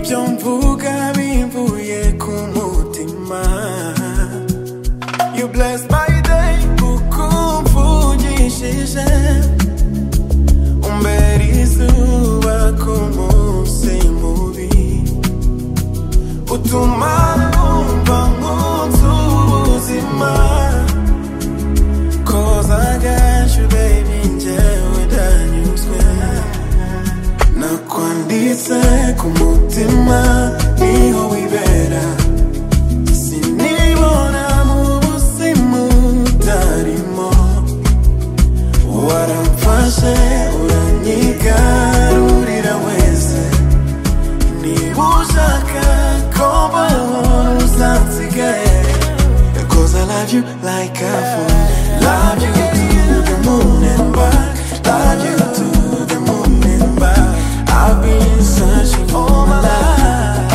bimvuga bimvuye ku mutima you bless my day kuko umvugishije umbera izuba ku munsi mubi utuma numva nk'unzu ubuzima cause I got you baby njyewe ndanyuzwe nakwanditse ku mutima niho wibera sinibona mu buzima utarimo waramfashe uranyigarurira wese niba ushaka ko mbaho uzansigaye Cause I love you like I fall Love you to the moon and back Love you to the moon and back I've been searching all my life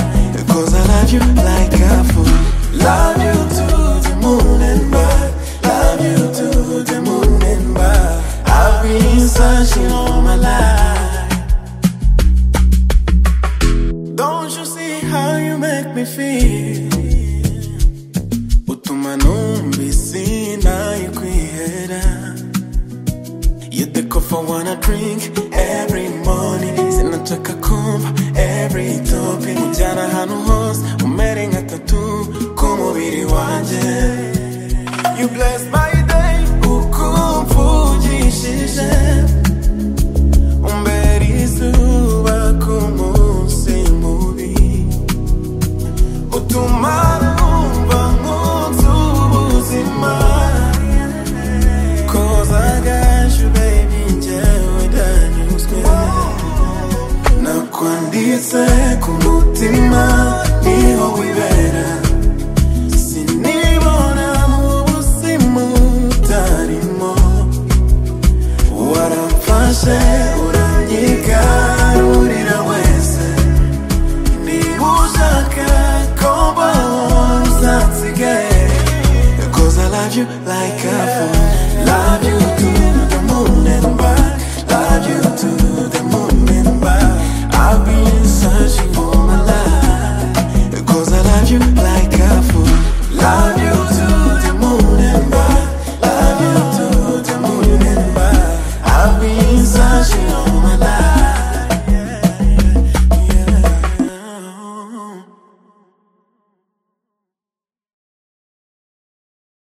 Cause I love you like I fall Love you to the moon and back Love you to the moon and back I've been searching all my life Don't you see how you make me feel utuma numvisi nayikwihera You the coffee wanna drink every morning sinataka kumva every topic ujyana ahantu hose umere nka tatu ku mubiri wanjye You bless my day uko umvugishije umbera izuba ku munsi mubi utuma numva nkunze ubuzima koza gaje baby njyewe ndanyuzwe nakwanditse ku mutima niho wibera sinibona mu buzima utarimo waramfashe uranyigarurira wese niba ushaka ko mbaho uzansigaye Cause I love you like I fall Love you